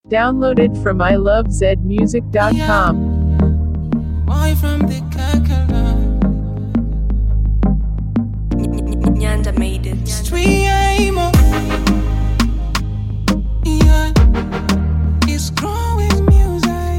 Downloaded from ilovezmusic.com. Boy from the Kakara. Nyanda made it. Street emo. Yeah. It's growing music.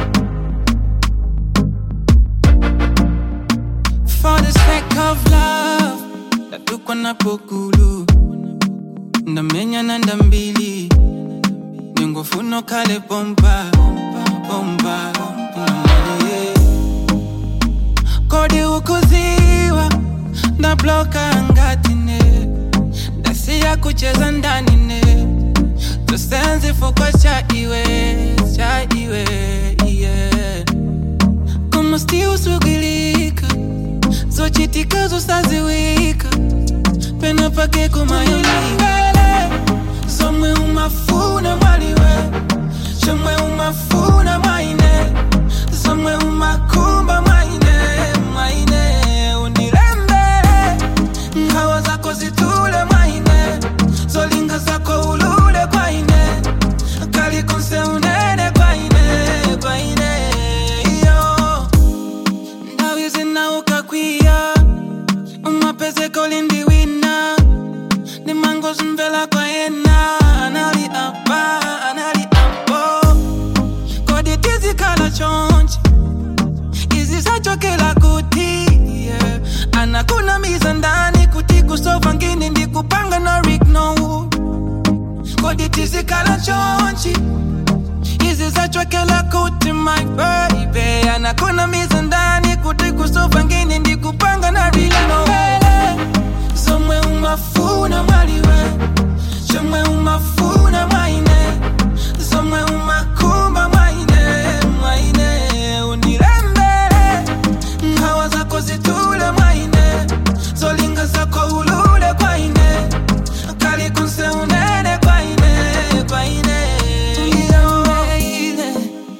For the sake of love. Tatukwa na pokulu. Ndamenya na ndambili. Ningofuno kale pompa. Pompa. Yeah. kodi ukuziwa na bloka ngatine ndasiya kucheza ndani ne tosenzi fukwa cha iwe cha iwe yeah. kama sti usugilika zochitika zosaziwika pena pake kumayolingale somwe umafuna mwaliwe chomwe umafuna mwaine somwe umakumba mwaine mwaine unilembele ngawa zako zitule mwaine zolinga zako ulule kwaine kalikonse unene kwaine kwaine iyo ndawi zinaukakwia umapezeko lindiwina nimango zimvela kwayena anali apa anali apo kodi tizikhala chonje izisachokela kuti yeah. anakunamiza ndani kuti kusova ngini ndikupanga na rignowood kodi tizikhala chonje izisachokela kuti my baby anakunamiza ndani kuti kusova ngini ndikupanga na rignowood somwe umafuna mwaliwe chomwe umafuna mwaine somwe umakumba mwaine mwaine unilembele ngawa zako zitule mwaine zolinga zako ulule kwaine kalikunse unene kwaine kwaine unilembele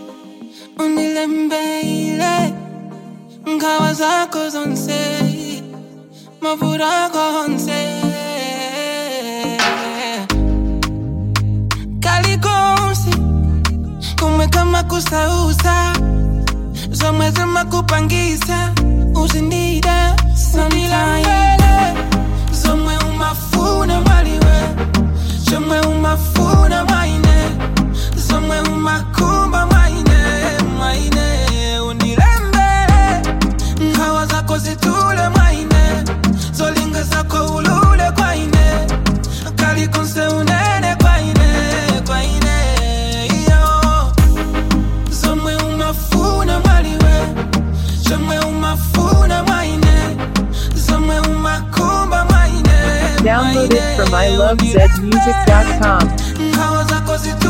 unilembele ngawa zako zonse mavura konse kalikonse kumwe kama kusausa zomwe zimakupangisa uzindida samilambele zomwe umafuna mwaliwe chomwe umafuna mwaine zomwe umakumba mwaine mwaine unilembele ngawa zako zitule mwaine zolinga zako ulule kwaine kalikonse unene kwaine kwaine iyo zomwe umafuna mwaliwe chomwe umafuna mwaine zomwe umakumba mwaine Downloaded from ilovezmusic.com. ngawa zako zitu